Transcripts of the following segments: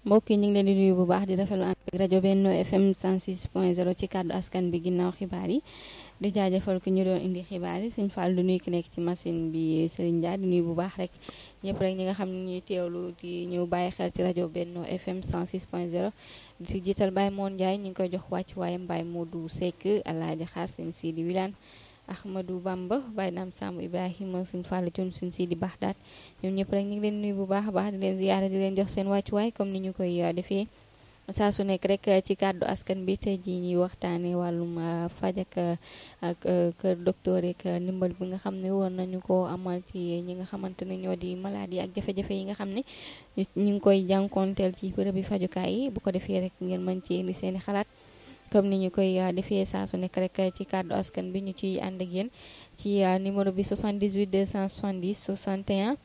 mbokk yi ñu ngi leen di nuyu bu baax di rafetlu ànd ak rajo Benno FM 106.0 ci kàddu askan bi ginnaaw xibaar yi di jaajëfal ku ñu doon indi xibaar yi sëñ Fall du nuyu ki nekk ci machine bi Serigne Ndiaye di nuyu bu baax rek ñëpp rek ñi nga xam ne ñuy teewlu di ñëw bàyyi xel ci rajo Benno FM 106.0 di ci jiital Baye Moon Ndiaye ñu ngi koy jox wàcc waayam Baye Modou Seck Alaaji Xaas sëñ Sidi Wilane Ahmadou Bamba Baye Dam Samb Ibrahima sëñ Fall Thion sëñ Sidi Baxdaat ñoom ñëpp rek ñu ngi leen nuyu bu baax a baax di leen ziyaara di leen jox seen wàccuwaay comme ni ñu koy defee saa su nekk rek ci kàddu askan bi tey jii ñuy waxtaanee wàllum faj ak ak kër docteur ak ndimbal bi nga xam ne woon nañu ko amal ci ñi nga xamante ne ñoo di maladie ak jafe-jafe yi nga xam ne ñu ngi koy jànkoonteel ci bërëb bi fajukaay yi bu ko defee rek ngeen mën ci indi seeni xalaat comme ni ñu koy defee saa su nekk rek ci kàddu askan bi ñu ciy ànd ak yéen ci numéro bi 78 270 61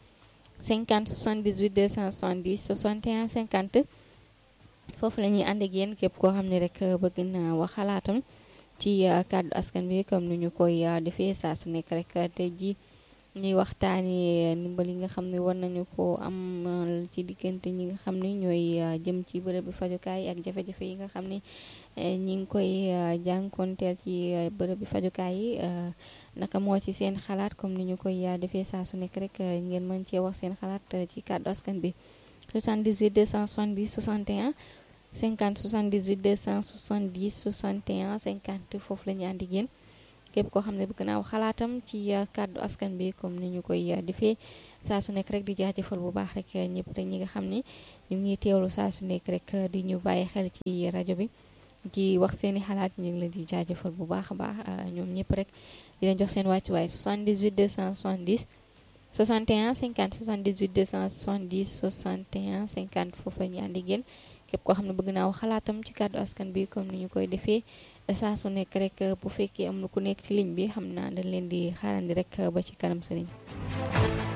50 78 270 61 50 foofu la ñuy ànd ak yéen képp koo xam ne rek bëgg na wax xalaatam ci kàddu askan bi comme ni ñu koy defee saa su nekk rek tey ji ñuy waxtaani ndimbal yi nga xam ne war nañu ko am ci diggante ñi nga xam ne ñooy jëm ci bërëb bi fajukaay ak jafe-jafe yi nga xam ne ñi ngi koy jànkonteel ci bërëb bi fajukaay yi naka moo ci seen xalaat comme ni ñu koy defee saa su nekk rek ngeen mën cee wax seen xalaat ci kàddu askan bi 78 270 61 50 78 270 61 50 foofu la ñu àndi génn képp koo xam ne bëgg naa wax xalaatam ci kàddu askan bi comme ni ñu koy defee saa su nekk rek di jaajëfal bu baax rek ñëpp rek ñi nga xam ne ñu ngi teewlu saa su nekk rek di ñu bàyyi xel ci rajo bi ci wax seeni xalaat ñu ngi leen di jaajëfal bu baax a baax ñoom ñëpp rek di leen jox seen wàccuwaay 78 270 61 50 78 270 61 50 foofu la ñu àndi génn képp koo xam ne bëgg naa wax xalaatam ci kàddu askan bi comme ni ñu koy defee saa su nekk rek bu fekkee am na ku nekk ci ligne bi xam naa dañ leen di xaarandi rek ba ci kanam sëriñ